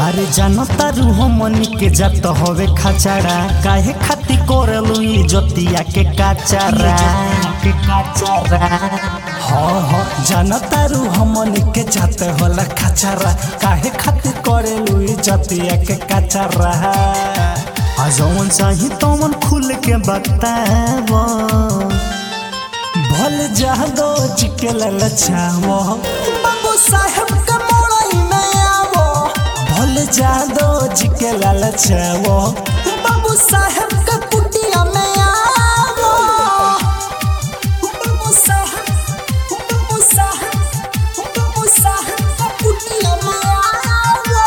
अरे जानता रूह मनी के जात हवे खचाड़ा काहे खाती करलू इजतिया के काचारा के काचारा हो हो जानता रूह मनी के जात होला खचारा काहे खाती करलू इजतिया के काचारा आ जवन चाही तवन खुल के बतावो भल जादो चिके ललचावो बाबू साहेब के मोड़ई में आवो भल जादो चिके ललचावो बाबू साहेब के कुटिया में आवो बाबू साहेब बाबू साहेब बाबू साहेब के कुटिया में आवो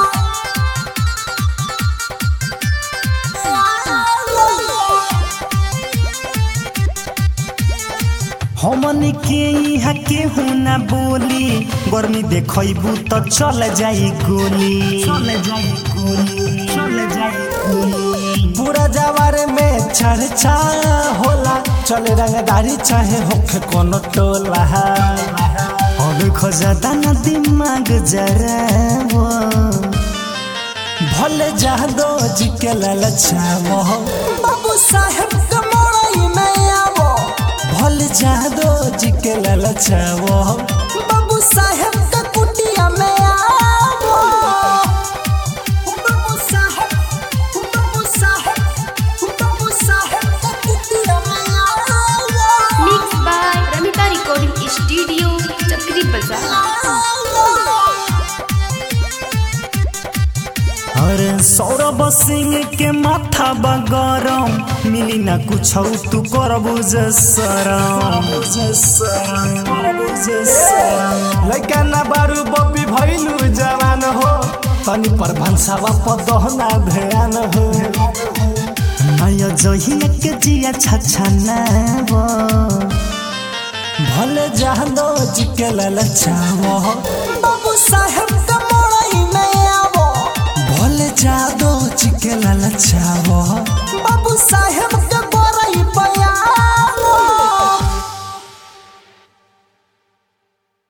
हमनी के यहाँ केहू ना बोली गर्मी देखबू तो चल जाई गोली चल जाई गोली चल जाई गोली पूरा जवार में चर्चा होला चले रंगदारी चाहे होखे कोनो टोला अब खोजता ना दिमाग जरा भले जादो जी के ललचावो बाबू साहेब के मोड़ई में आवो भले जादो जी के ललचावो बाबू साहेब के कुटिया में आवो बाबू साहेब बाबू साहेब बाबू साहेब के कुटिया में आवो Mixed by Ramita Recording Studio, Chakri Bazaar. अरे सौरभ सिंह के माथा बगरम मिली ना कुछ तू करबू जे सरम लइका ना बारू बपी भइलू जवान हो तनी पर भंसावा पदहना ध्यान हो नया जहिया के जिया छछनावो भले जादो जी के ललचावो बाबू साहेब का